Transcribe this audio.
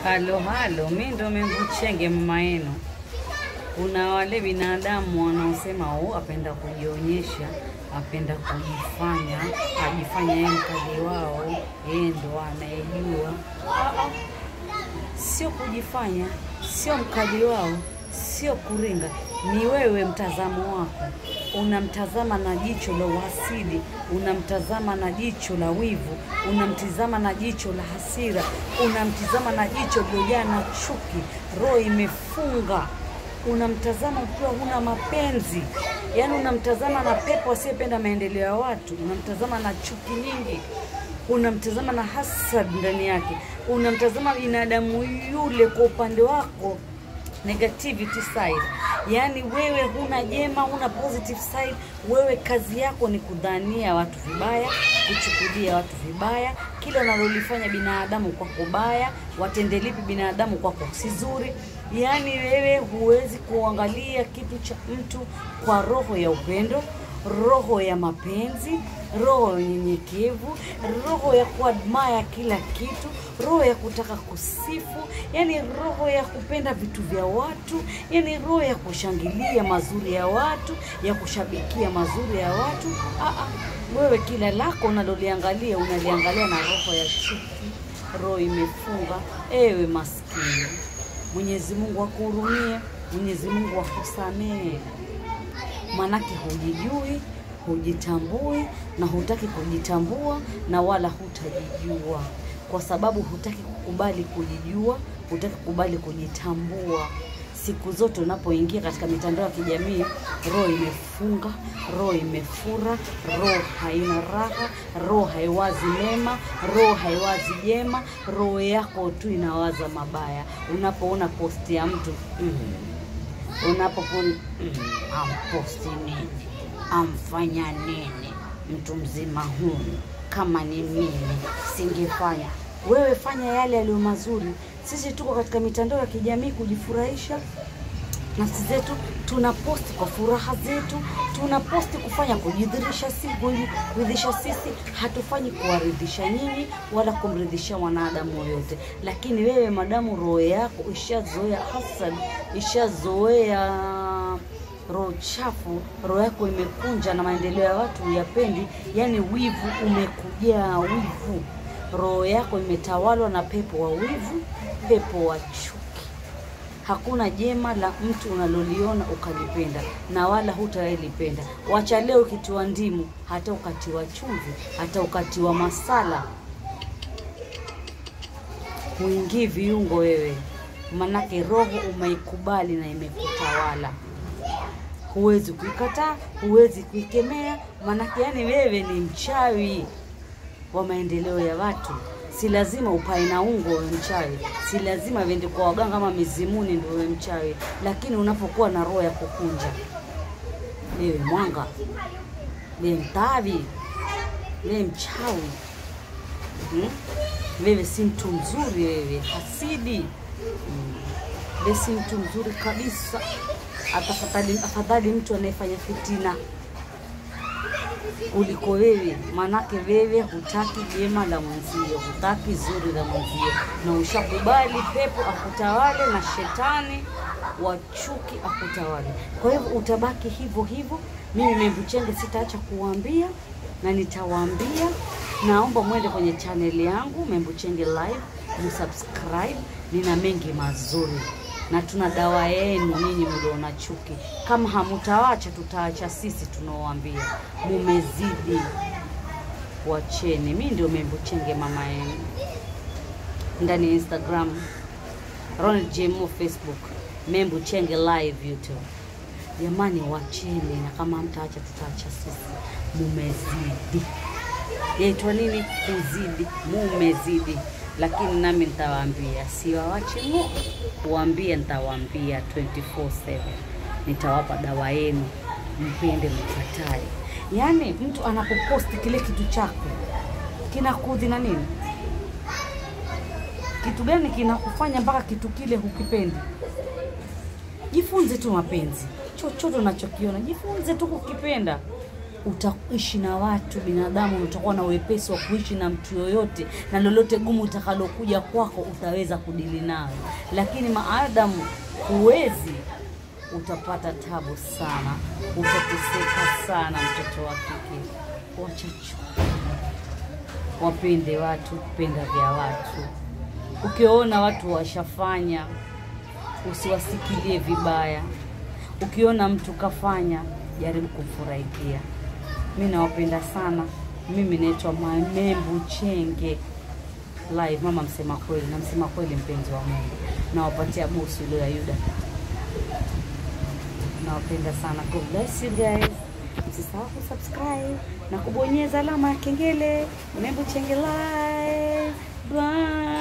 Halo halo, mi ndo Membuchenge mama yenu. Kuna wale binadamu wanaosema oh, apenda kujionyesha, apenda kujifanya, ajifanya yeye mkali wao, yeye ndo anayejua. Ah, ah. Sio kujifanya, sio mkali wao, sio kuringa, ni wewe mtazamo wako. Unamtazama na jicho la uhasidi, unamtazama na jicho la wivu, unamtizama na jicho la hasira, unamtizama na jicho lilojaa na chuki, roho imefunga unamtazama ukiwa huna mapenzi, yaani unamtazama na pepo asiyependa maendeleo ya watu, unamtazama na chuki nyingi, unamtazama na hasad ndani yake, unamtazama binadamu yule kwa upande wako negativity side, yaani wewe huna jema, huna positive side. Wewe kazi yako ni kudhania watu vibaya, kuchukulia watu vibaya, kila unalolifanya binadamu kwako baya, watende lipi binadamu kwako si zuri. Yaani wewe huwezi kuangalia kitu cha mtu kwa roho ya upendo, roho ya mapenzi, roho ya unyenyekevu, roho ya kuadmire kila kitu, roho ya kutaka kusifu, yani roho ya kupenda vitu vya watu, yani roho ya kushangilia mazuri ya watu, ya kushabikia mazuri ya watu. Aa, wewe kila lako unaloliangalia unaliangalia na roho ya chuki, roho imefunga. Ewe maskini, Mwenyezi Mungu akuhurumie, Mwenyezi Mungu akusamehe manake hujijui, hujitambui na hutaki kujitambua na wala hutajijua, kwa sababu hutaki kukubali kujijua, hutaki kukubali kujitambua. Siku zote unapoingia katika mitandao ya kijamii, roho imefunga, roho imefura, roho haina raha, roho haiwazi mema, roho haiwazi jema, roho yako tu inawaza mabaya. Unapoona posti ya mtu mm, unapopon mm, amposti nini, amfanya nini, mtu mzima huyu, kama ni mimi singefanya. Wewe fanya yale yaliyo mazuri. Sisi tuko katika mitandao ya kijamii kujifurahisha nafsi zetu, tuna posti kwa furaha zetu, tuna posti kufanya kujidhirisha si kuridhisha sisi, hatufanyi kuwaridhisha nyinyi wala kumridhisha mwanadamu yoyote. Lakini wewe madamu roho yako ishazoea hasad, ishazoea roho chafu, roho yako imekunja na maendeleo ya watu huyapendi, yani wivu umekujaa wivu, roho yako imetawalwa na pepo wa wivu, pepo wa chuki. Hakuna jema la mtu unaloliona ukalipenda na wala hutailipenda. Wacha leo ukitiwa ndimu, hata ukatiwa chumvi, hata ukatiwa masala, huingii viungo wewe, manake roho umeikubali na imekutawala. Huwezi kuikataa, huwezi kuikemea, manake yani wewe ni mchawi wa maendeleo ya watu. Si lazima upae na ungo wewe mchawi, si lazima uende kwa waganga kama mizimuni ndio wewe mchawi, lakini unapokuwa na roho ya kukunja, wewe mwanga, wewe mtavi, wewe mchawi hmm? Wewe si mtu mzuri, wewe hasidi hmm. Wewe si mtu mzuri kabisa. Atafadhali, afadhali mtu anayefanya fitina kuliko wewe, manake wewe hutaki jema la mwenzio, hutaki zuri la mwenzio, na ushakubali pepo akutawale na shetani wa chuki akutawale. Kwa hivyo utabaki hivyo hivyo. Mimi Membuchenge sitaacha kuwaambia na nitawaambia. Naomba mwende kwenye chaneli yangu Membuchenge Live, msubscribe, nina mengi mazuri na tuna dawa yenu nyinyi mliona chuki. Kama hamutawacha, tutaacha sisi tunaowaambia. Mumezidi, wacheni. Mi ndio Membuchenge mama yenu, ndani ya Instagram Ronald JMO, Facebook Membuchenge live YouTube. Jamani, wacheni, na kama hamtaacha, tutaacha sisi. Mumezidi, yaitwa nini? Kuzidi, mumezidi lakini nami nitawaambia, siwawache mu kuambia, nitawaambia 24/7 nitawapa dawa yenu, mpende mkatae. Yaani mtu anapoposti kile kitu chako kinakudhi na nini, kitu gani kinakufanya mpaka kitu kile hukipendi? Jifunze tu mapenzi, chochote unachokiona jifunze tu kukipenda. utaishi na watu binadamu, utakuwa na wepesi wa kuishi na mtu yoyote, na lolote gumu utakalokuja kwako utaweza kudili nayo, lakini maadamu huwezi, utapata tabu sana, utateseka sana. Mtoto wa kike, wacha chuki, wapende watu, penda vya watu. Ukiona watu washafanya, usiwasikilie vibaya. Ukiona mtu kafanya, jaribu kumfurahikia. Mi nawapenda sana. Mimi naitwa Mamembu Chenge live, mama msema kweli na msema kweli, mpenzi wa Mungu. Nawapatia busu ile ya Yuda. Nawapenda sana. God bless you guys. Msisahau kusubscribe na kubonyeza alama ya kengele. Mamembu Chenge live. Bye.